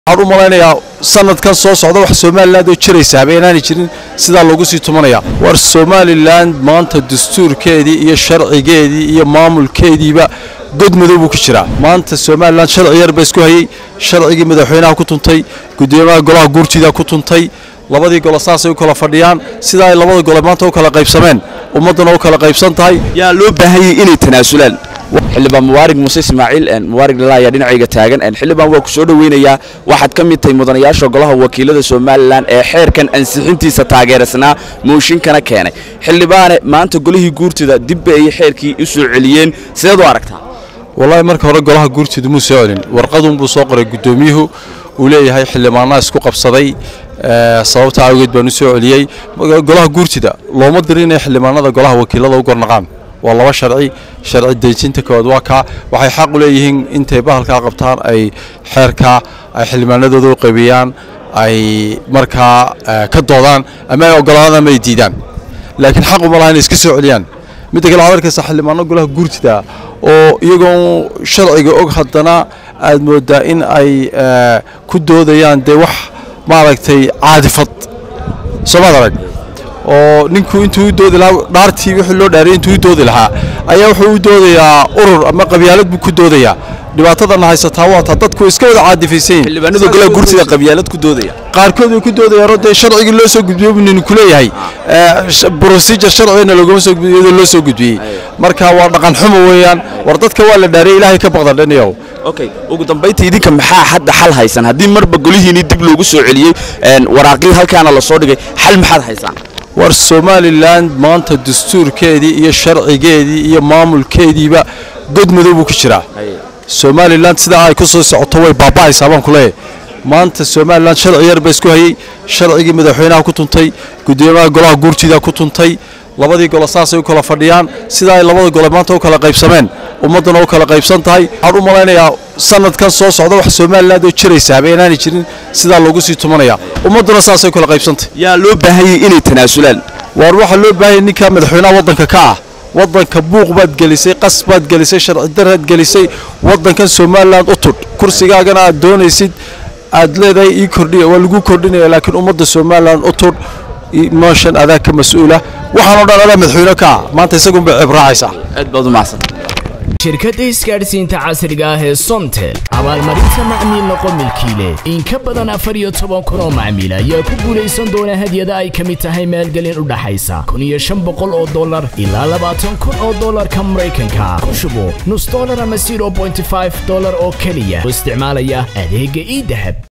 waxaan u malaynayaa sanadkan soo socda wax somalilan oo jiraysaaba inaanay jirin sidaa loogu sii tumanaya war somalilan maanta dastuurkeedii iyo sharcigeedii iyo maamulkeediiba god madow buu ku jiraa maanta somalilan sharci yar ba isku hayey sharcigii madaxweynaha ku tuntay gudoomiyaha golaha guurtida ku tuntay labadii gole saasay u kala fadhiyaan sidaa ay labada gole maanta u kala qaybsameen ummadduna u kala qaybsan tahay yaa loo baahanyay inay tanaasulaan xildhibaan mubaarig muuse ismaaciil mubaarig lala ayaa dhinacayga taagan xildhibaan waa ku soo dhoweynayaa waxaad ka mid tahay mudanayaasha golaha wakiilada somalilan ee xeerkan ansixintiisa taageersanaa mooshinkana keenay xildhibaane maanta golihii guurtida dibba ay xeerkii u soo celiyeen sideed u aragtaa wallaahi marka hore golaha guurtidu muu soo celin warqadunbuu soo qoray guddoomiyuhu uu leeyahay xildhibaanaa isku qabsaday sababta awgeed baan u soo celiyey golaha guurtida looma dirin inay xildhibaanada golaha wakiilada u gornaqaan waa laba sharci sharci dejinta kood waa kaa waxay xaq u leeyihiin intay bahalkaa qabtaan ay xeerkaa ay xildhibaanadooda u qaybiyaan ay markaa ka doodaan ama ay ogolaadaan ama ay diidaan laakiin xaq uma laha inay iska soo celiyaan midda kale waxaad arkaysaa xildhibaano golaha guurtida oo iyagoon sharciga og haddana aad moodaa in ay ku doodayaan dee wax maaragtay caadifad soomaad arag oo ninku intuu u doodi lahaa dhaartii wixii loo dhaariyay intuu u doodi lahaa ayaa wuxuu u doodayaa urur ama qabyaalad buu ku doodayaa dhibaatadana haysataa waa taa dadku iska wada caadifaysan yihiin xildhibaanada golaha guurtida qabyaalad ku doodaya qaarkood way ku doodayaanoo dee sharcigii loo soo gudbiyey buu ninku leeyahay procedure sharcigana loogama soo gudbiyey iyadoo loo soo gudbiyey marka waa dhaqan xumo weeyaan war dadka waa la dhaariyay ilaahay ka baqdan dhaniyow okay ugu dambaynta idinka maxaa hadda xal haysan haddii marba golihiinii dib loogu soo celiyey waraaqii halkaana la soo dhigay xal maxaad haysaan war somalilan maanta dastuurkeedii iyo sharcigeedii iyo maamulkeediiba god madow buu ku jiraa somalilan sidaa ay ku soo socoto way baaba'aysaa baan ku leeyahay maanta somalilan sharci yar ba isku hayey sharcigii madaxweynaha ku tuntay gudoomiyaha golaha guurtida ku tuntay labadii gole saasay u kala fadhiyaan sidaa ay labada gole maanta u kala qaybsameen ummadduna u kala qaybsan tahay waxaan u malaynayaa sanadkan soo socda wax somalilan oo jiraysaaba inaanay jirin sidaa loogu sii tumanaya ummadduna saasay u kala qaybsantahay yaa loo baahanyay inay tanaasulaan waar waxaa loo baahanya ninka madaxweynaha waddanka ka ah waddanka buuq baad gelisay qas baad gelisay sharci daraad gelisay waddankan somalilan u tudh kursigaagana aad doonaysid aad leedahay ii kordhiya waa lagu kordhinaya laakiin ummadda somalilan u tudh mooshan adaa ka mas-uula waxaanoo dhan adaa madaxweyne ka ah maanta isagunbay ceeb raacaysaa aad baad u mahadsan shirkadda isgaadhsiinta casriga ah ee somtel abaalmarinta macmiil noqo milkiile in ka badan afar iyo toban kun oo macmiil ayaa ku guulaysan doona hadyada ay ka mid tahay maalgelin u dhaxaysa kun iyo shan boqol oo dollar ilaa labaatan kun oo dollarka maraykanka ku shubo nus dollar ama zero bointy five dollar oo keliya oo isticmaalaya adeegga ii dahab